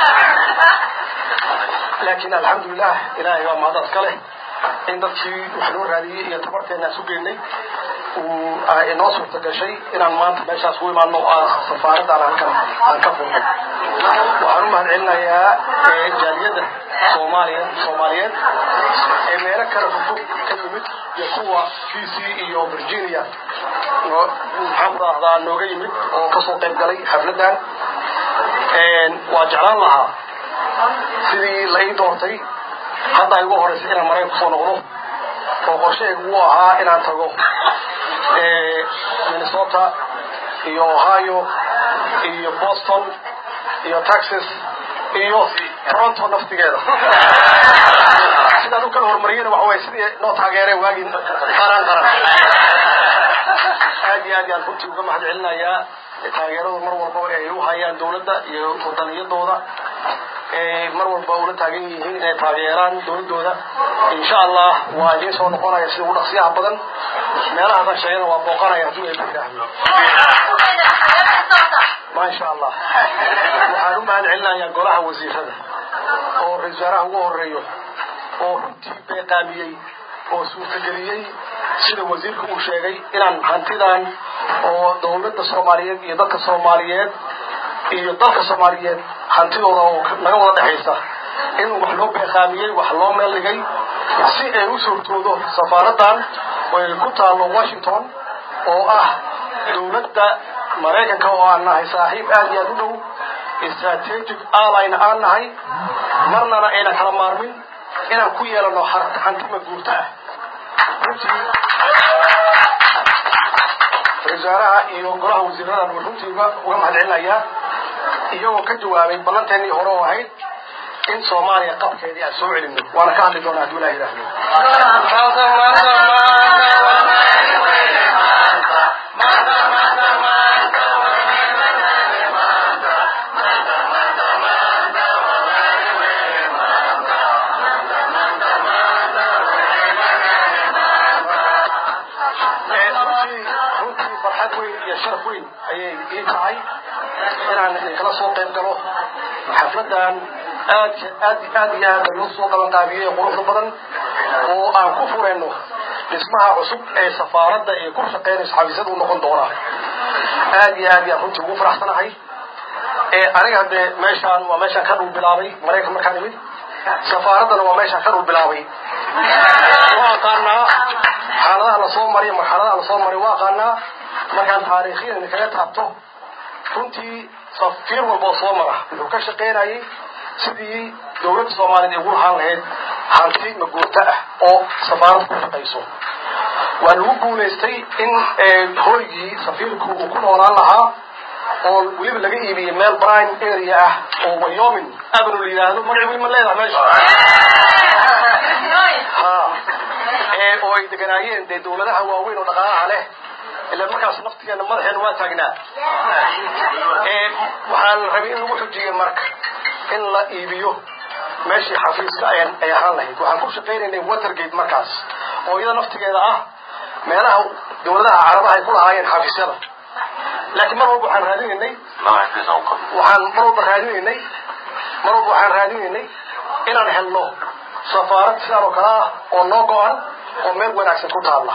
laakiin alxamdulilah ilaahay waa mahadad kale in dadkii wax loo raadiyey iyo tabarteennaan su geynay uu inoo suurta gashay inaan maanta meeshaas ku imaano oo aan safaaradaan halkan aan ka furnay waxaan u mahad celinayaa jaaliyadda soomaaliya soomaaliyeed ee meelo kale fufug ka yimid iyo kuwa d c iyo virginia maxaan ku rahdaa nooga yimid oo kasoo qayb galay xafladdan waa jeclaan lahaa sidii la ii doortay hadda ay ugu horeysay inaan maraykan kusoo noqdo oo qorshahaygu uu ahaa inaan tago minnesota iyo ohio iyo boston iyo texas iyo toronto naftigeeda sidaan u kala horumariyana waxa waye sidii noo taageereen waagii qaran qaran aad iyo aad yaan runtii uga mahad celinayaa taageeradu mar walbaba ay u hayaan dowladda iyo wadaniyadooda mar walba ula taagan yihiin inay taageeraan dowladooda insha allah waa idiin soo noqonaya sida ugu dhaqsiyaha badan meelahaasaan sheegana waa booqanaya hadduu eeba yidhaahdo maasha allah waxaan u mahad celinayaa golaha wasiirada oo ra-isul wasaaraha ugu horeeyo oo runtii beeqaamiyey oo suurtageliyey sida wasiirka uu sheegay inaan hantidan oo dowladda soomaaliyeed iyo dadka soomaaliyeed iyo dalka soomaaliyeed hantidooda oo naga wada dhexaysa in wax loo beeqaamiyey wax loo meel dhigay si ay u suurtoodo safaaraddan oo ay ku taallo washington oo ah dowladda maraykanka oo aan nahay saaxiib aad iyo aad u dhow strategic allyna aan nahay marnana ayna kala maarmin inaan ku yeelano hantima guurta ah wasaaraha iyo golaha wasiiradan uu runtii uga uga mahadcelinayaa iyagoo ka jawaabay ballanteennii hore oo ahayd in soomaaliya qabkeedii aan soo celino waana ka hadli doonaa hadduu ilaah yidhaahdo runtii runtii farxad weyn iyo sharaf weyn ayay ii tahay inaan idinkala soo qayb galo xafladan aad aad aad iyo aad loo soo qaban qaabiyey ee quruxda badan oo aan ku furayno dhismaha cusub ee safaaradda ee ku shaqeynayso xafiisyada u noqon doona aad iyo aad yaan runtii ugu faraxsanahay ee aniga dee meeshaan waa meeshaan ka dhul bilaabay maraykan markaan imid safaaraddana waa meeshaan ka dhul bilaabay waa aqaanaa xaaladaha lasoo mariyo marxaladaha lasoo mariyo waa aqaanaa markaan taariikhiyan idinkaga taabto runtii safiir walboo soo mara wuxuu ka shaqaynayay sidii dowladda soomaaliyeed ay ugu lahaan lahayd hanti maguurto ah oo safaaradda ku shaqayso waa lagu guulaystay in hooygii safiirku uu ku noolaan lahaa oo weliba laga iibiyey meel brime area ah oo wyoming avenue la yidhaahdo magaci weli ma leedahay meesha ha ee oo ay deganaayeen dee dowladaha waaweyn oo dhaqaalaha leh ila markaas naftigeena madaxeena waa taagnaa ee waxaa la rabay in lagu xujiyey marka in la iibiyo meeshii xafiiska ay ay ahaan lahayd waxaan ku shaqaynaynay watergate markaas oo iyada naftigeeda ah meelaha dowladaha carabaha ay ku lahaayeen xafiisyada laakiin mar walba waxaan raadinaynay waxaan mar walba raadinaynay mar walba waxaan raadinaynay inaan helno safaarad sidaan oo kale ah oo noo go-an oo meel wanaagsan ku taalla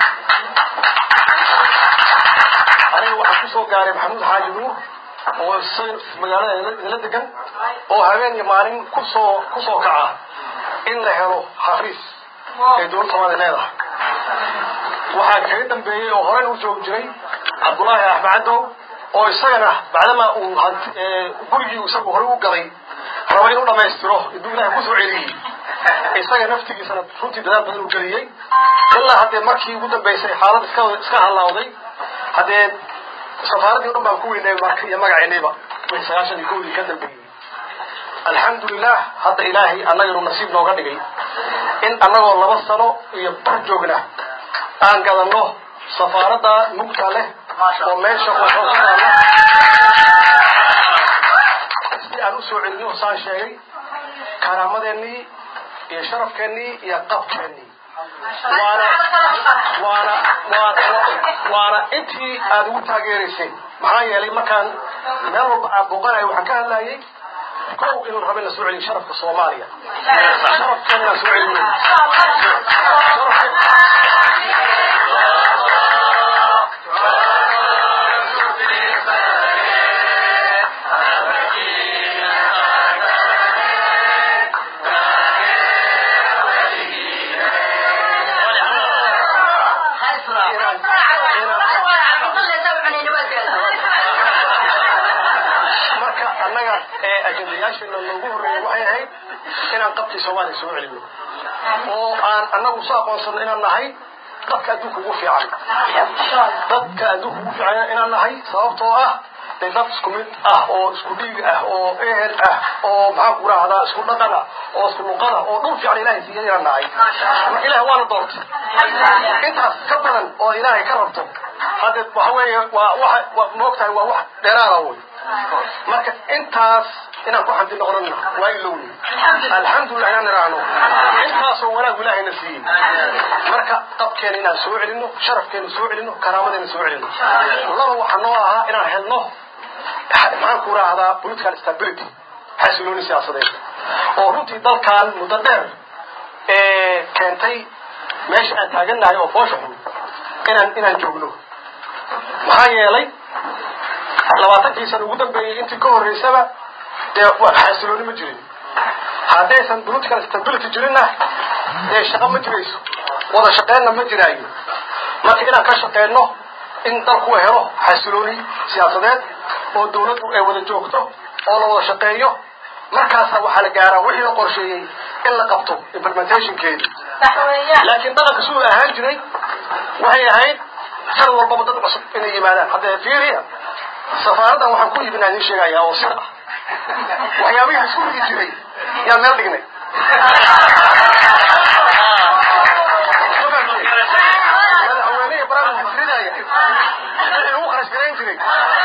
aniga waxaan kusoo gaaray maxamuud xaaji nuur oo magaalada idinla degan oo habeen iyo maalin kusoo kusoo kaca in la helo xafiis ee dowladda soomaaliya leedahay waxaa kaga dambeeyey oo horey u joogi jiray cabdullaahi axmed cadow oo isagana bacdama uu gurigii isagu horey u gaday raba inuu dhammaystiro iduu ilaahay kusoo celiyey isaga naftigiisana runtii dadaal badan u geliyey ilaa haddee markii ugu dambaysay xaalad iska iska halaawday haddee safaaraddii o dhan baan ku weynay marka iyo magaceennayba wixii sagaashan iyo kowdii ka dambeeyey alxamdulilah hadda ilaahay annaga inuu nasiib nooga dhigay in annagoo laba sano iyo bar joogna aan gadanno safaaradda mugta leh oo meesha waxoo ku taalla si aan usoo celino saan sheegay karaamadeenii iyo sharafkeennii iyo qabkeennii waana waana waana waana intii aada ugu taageerayseen maxaa yeelay markaan meel walba aan booqanayo waxaan ka hadlayay kow inuu rabo in la soo celiyo sharafka soomaaliya sharafkeena inaan soo celino marka annaga ee ajendayaasheena loogu horreeyey waxay ahayd inaan qabkii soomaaliya soo celino oo aan annagu soo aqoonsano inaan nahay dadka adduunka ugu fiican dadka adduunka ugu fiican inaan nahay sababtoo ah dee dad isku mid ah oo isku dhiig ah oo ehel ah oo maxaan ku rahdaa isku dhaqan ah oo isku luqad ah oo dhul fiican ilaahay siiyay inaan nahay marka ilaah waana doortay intaas ka badan oo ilaahay ka rabto hadde waxa weeye waa waxa waa moogtahay waa wax dheeraada wey marka intaas inaan ku xamdi noqonana waa ilowni alxamdulilah inaan iraahno intaasoo wanaag ilaahayna siiyey marka qabkeena inaan soo celino sharafkeena soo celino karaamadeena soo celino laba waxaa noo ahaa inaan helno maxaan ku raahdaa political stability xasilooni siyaasadeed oo runtii dalkan muddo dheer ee keentay meesha aan taagannahay oo foosha xun inaan inaan joogno maxaa yeelay labaatankii sana ugu dambeeyey intii ka horreysaba dee xasilooni ma jirin haddaysan political stability jirinna dee shaqo ma jirayso wada shaqeynna ma jiraayo marka inaan ka shaqeyno in dalku helo xasilooni siyaasadeed oo dawladdu ay wada joogto oo la wada shaqeeyo markaasa waxaa la gaaraa wixii la qorsheeyey in la qabto implementationkeedi laakiin dhaqanka siduu ahaan jiray waxay ahayd sanad walbaba dad cusub inay yimaadaan hadda fiiriya safaaraddan waxaan ku iibinaa idin sheegayaa oo sir ah waxyaabihii isku dhigi jiray yaan meel dhignay madaxweynehi barnaamij fikridaya wixii lagu kharash garayn jiray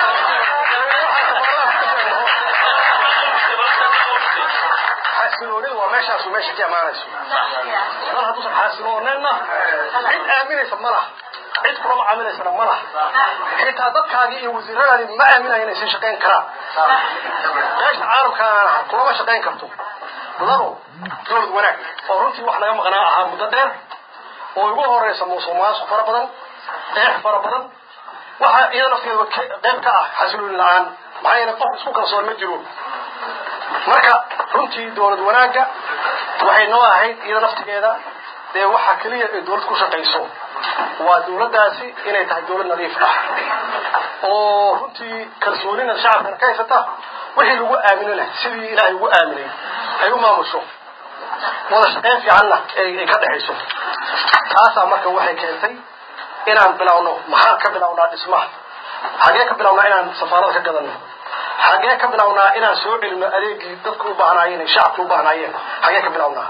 xasiloonidu waa meeshaasu meesha ka imaanayso mar hadduusan xasilooneenna cid aaminaysa ma laha cid kulama caamilaysana ma laha xitaa dadkaagii iyo wasiiradaadii ma aaminaya inay sii shaqayn karaan meesha caalamkaana kulama shaqayn karto labo dowlad wanaag oo runtii wax naga maqnaa ahaa muddo dheer oo ugu horeysa musuq maasuq fara badan eex fara badan waxa iyada nafteeda qayb ka ah xasilooni la-aan maxaa yeele qof isku kalsoon ma jiro marka runtii dowlad wanaagga waxay noo ahayd iyada naftigeeda dee waxa keliya ay dowlad ku shaqayso waa dowladdaasi inay tahay dowlad nadiif ah oo runtii kalsoonina shacabkana ka haysata wixii lagu aaminana sidii ilaahay ugu aaminay ay u maamusho wada shaqayn fiicanna ay ka dhexayso taasaa marka waxay keentay inaan bilowno maxaan ka bilownaa dhismaha xagee ka bilownaa inaan safaarada ka gadanno xagee ka bilownaa inaan soo celino adeegii dadku u baahnaayeen shacabka u baahnaayeen xagee ka bilownaa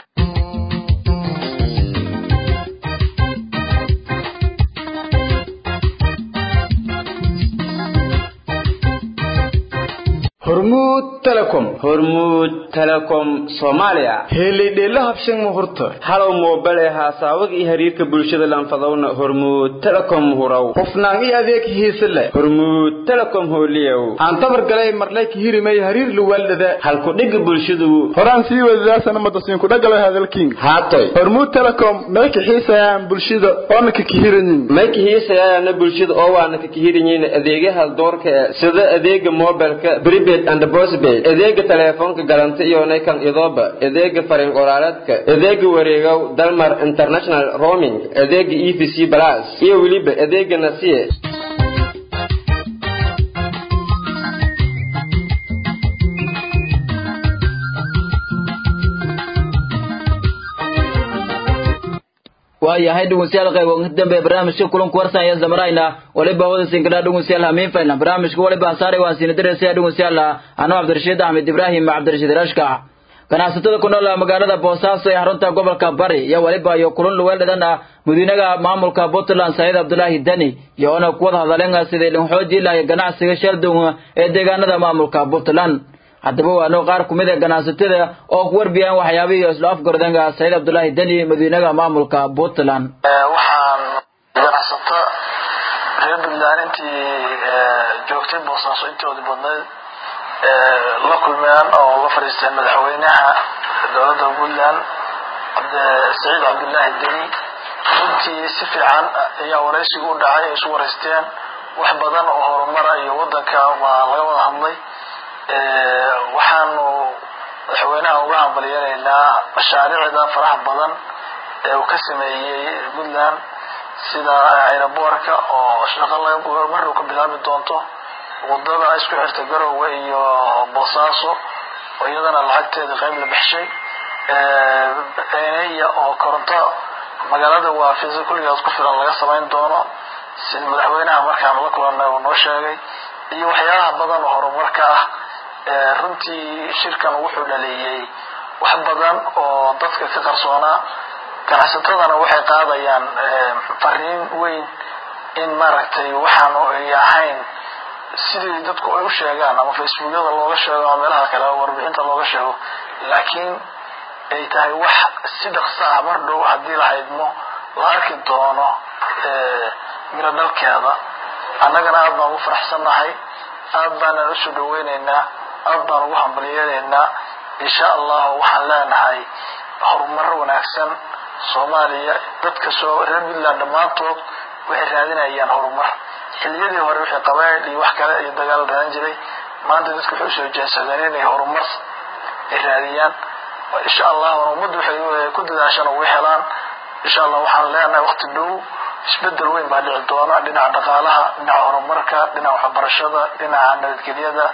hormuud telecom hormuud telecom soomaaliya helidheela habshan muhurta halow moobel ee haasaawada iyo xiriirka bulshada lanfadowna hormuud telecom hurow hufnaan iyo adeeg hiise leh hormuud telecom hooliyow aan tabar galay marlay ka hirimay hariir luwaaldhada halkudhiga bulshadu horaan sii wadaasana madasiinku dhagalo hadalkiin haatoy hormuud telecom may kaxiisayaan bulshada oona ka kihiranin may kahiisayaana bulshada oo waana ka kihiranyiin adeegyaha doorka ee sida adeega mobilka prepaid and postpaid adeega teleefoonka galanta iyo naykan idooba adeega fariin qoraaleedka adeega wareegow dalmar international roaming adeega e v c plus iyo weliba adeega nasiye waayahay dhegeystayaal qayb ugu dambe barnaamijka kulanku warsan ayaa samarayna waliba wada sinkadhaa dhegeystayaal hamiin faylan barnaamijka waliba ansaaray waan siina diraysa dhegeystayaal anoo cabdirashiid axmed ibraahim cabdirashiid rashka ganacsatada ku nool magaalada boosaaso ee xarunta gobolka bari iyo waliba iyo kulan luweeldhadan ah madiinaha maamulka puntland saciid cabdulaahi deni iyo ona kuwada hadaleen sidii linxoojii lahay ganacsiga sheldon ee deegaanada maamulka puntland haddaba waano qaar kumid a ganacsatada oo ku warbiyaan waxyaabihii isla afgordanga saciid cabdulaahi deni madiinaha maamulka puntland waxaan ganacsato reer puntland intii joogtay boosaaso intoodii badnayd la kulmeen oo la fadhiisteen madaxweynaha dowladda puntland saciid cabdulaahi deni runtii si fiican ayaa waraysigu u dhacay ay isu waraysteen wax badan oo horumara iyo wadanka waa laga wada hadlay waxaanu madaxweynaha uga hambalyanaynaa mashaariicda faraha badan ee uu ka sameeyey puntland sida aeroboorka oo shaqo maruu ka bilaabi doonto wadada isku xirta garowe iyo boosaaso oo iyadana lacagteeda qayb la baxshay eneya oo koronto magaalada waafisa kulligaas ku filan laga samayn doono sida madaxweynaha markaan la kulanay uu noo sheegay iyo waxyaalaha badan oo horumarka ah runtii shirkan wuxuu dhaleeyey wax badan oo dadka ka qarsoonaa ganacsatadana waxay qaadayaan fariin weyn in maaragtay waxaanu ay ahayn sidii dadku ay u sheegaan ama facebookyada looga sheego ama meelaha kale warbixinta looga sheego laakiin ay tahay wax si dhaqso ah mar dhow haddii la haydmo la arki doono miro dhalkeeda annagana aad baan ugu faraxsannahay aad baanaan usoo dhaweynaynaa aad baan ugu hambalyeelaynaa insha allahu waxaan leenahay horumaro wanaagsan soomaaliya dadka soo reer puntland dhammaantood waxay raadinayaan horumar xiliyadii hore wixii qabaayl iyo wax kale iyo dagaal raadin jiray maanta dadku waxay usoo jeensadeen inay horumar ay raadiyaan insha allahuna ummaddu waxay ku dadaashaan uga helaan insha allah waxaan leenahay waqti dhow isbedel weyn baa dhici doona dhinaca dhaqaalaha dhinaca horumarka dhinaca waxbarashada dhinaca nabadgelyada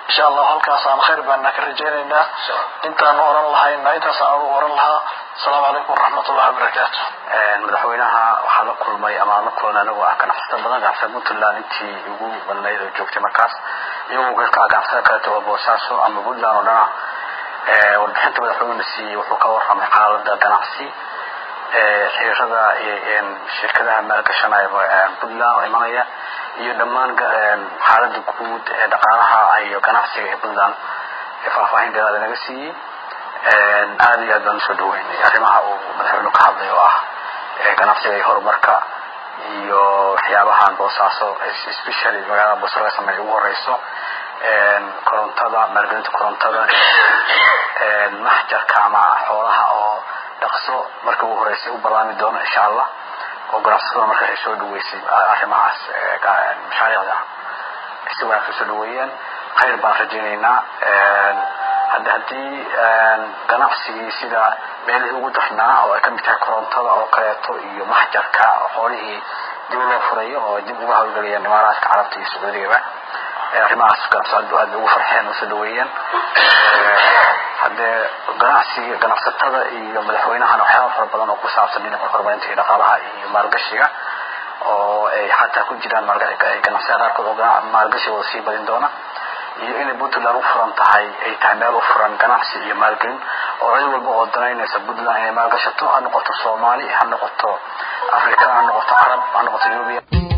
insha allahu halkaasaan khayr baana ka rajaynaynaa intaanu oran lahayna intaasaan ugu oran lahaa asalaamu calaykum waraxmatullahi wabarakaatu madaxweynaha waxaa la kulmay ama aan la kulanay anagoo ah ganacsata badan ganacsada puntland intii ugu badnayd oo joogtay markaas iyagoo ka ganacsada kaleeto oo boosaaso ama puntland oo dhana warbixinta madaxweynena siiyey wuxuu ka warramay xaalada ganacsi xiriirada shirkadaha maalgashanaya puntland oo imanaya iyo dhammaan xaalada guud ee dhaqaalaha iyo ganacsiga ee puntland faahfaahin dheeraada naga siiyey aada iyo aad baan usoo dhaweynay arrimaha uu madaxweynuhu ka hadlay oo ah ganacsiga iyo horumarka iyo waxyaabahan boosaaso especially magaalada boos laga sameeya ugu horeyso korontada maalgelinta korontada maxjarka ama xoolaha oo dhaqso marka ugu horeysay u ballaami doono insha allah oo ganacsatada marka ay soo dhaweysay arrimahaas mashaariicda si wanaagsan soo dhaweeyeen khayr baan rajaynaynaa hadda haddii ganacsigii sida meelihii ugu darnaa oo ay ka mid tahay korontada oo kaleeto iyo maxjarka oo xoolihii dib loo furayo oo dib uga hawlgelayaan imaaraadka carabta iyo sacuudigaba arrimahaas ganacsadu aad ugu farxeen oo soo dhaweeyeen haddee ganacsiga ganacsatada iyo madaxweynahana waxyaaba fara badan oo ku saabsan dhinaca horumarinta iyo dhaqaalaha iyo maalgashiga oo ay xataa ku jiraan ganacsiyada qaarkood oo maalgashigooda sii badin doona iyo inay puntland u furan tahay ay tahay meel u furan ganacsi iyo maalgelin oo cid walba oo danaynaysa puntland inay maalgashato ha noqoto soomaali ha noqoto afrikaan ha noqoto carab ha noqoto yurubiya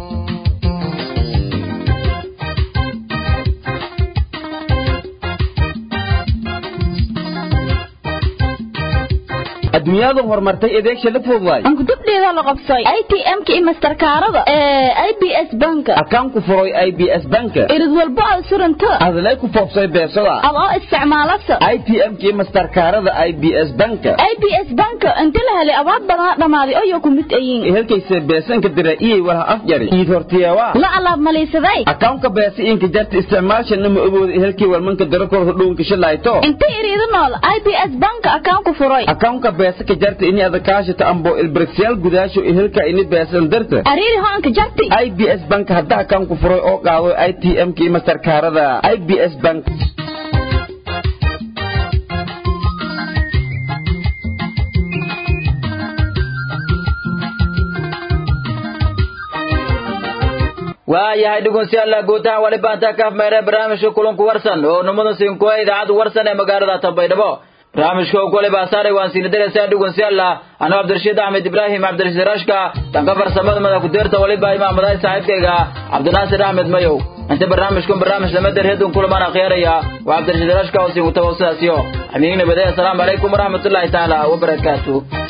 adduunyadu horumartay adeegsha la fududaay ankudubdheeda la qabsay atm-ka iyo masterkaarada ee i b s banka akaan ku furay i b s banka irid walbo aad suranta adlay ku foobsay beesada adoo isticmaalasa i t m-ka iyo masterkaarada i b s banka i b s banka inta la helay abaad badan dhammaaday oo ku mid ayiin helkayse beesanka dira iyay walaha afjari iid hortiyawa la alaab maliisaday akawnka beesa inka jarta isticmaalshana ma ogooda helkii walmanka dira kor hodhownka shilayto inta iriidu nool i b s banka akaan ku furay akawnka beesa ka jarta ini adakaashata ambo ilbirigsyaal gudaasho helka ini beesan darta ariiri hoanka jarti i b s bank hadda akaan ku furay oo qaado i t m-ka iyo masterkaarada i b s bank waayahay dhegeystayaal guutaha wali baanta ka afmeeray barnaamijka kulanku warsan oo numada sinkuwa idaacadda warsan ee magaalada Tanbaydhabo barnaamijka oo kale baasaaray waan siin dareysaan dhegeystayaal anoo Cabdirashiid Ahmed Ibrahim Cabdirashiid Rashka tanka farsamada madax ku deerta waliba imaamadahay saaxiibkayga Cabdinaasir Ahmed Mayow inta barnaamijkan barnaamij lama darheedun kulamaan akhyaaraya waa Cabdirashiid Rashka oo siin u tawassaasiyo amiin nabadaya assalamu alaykum waraxmatullaahi ta'ala wa barakaatuh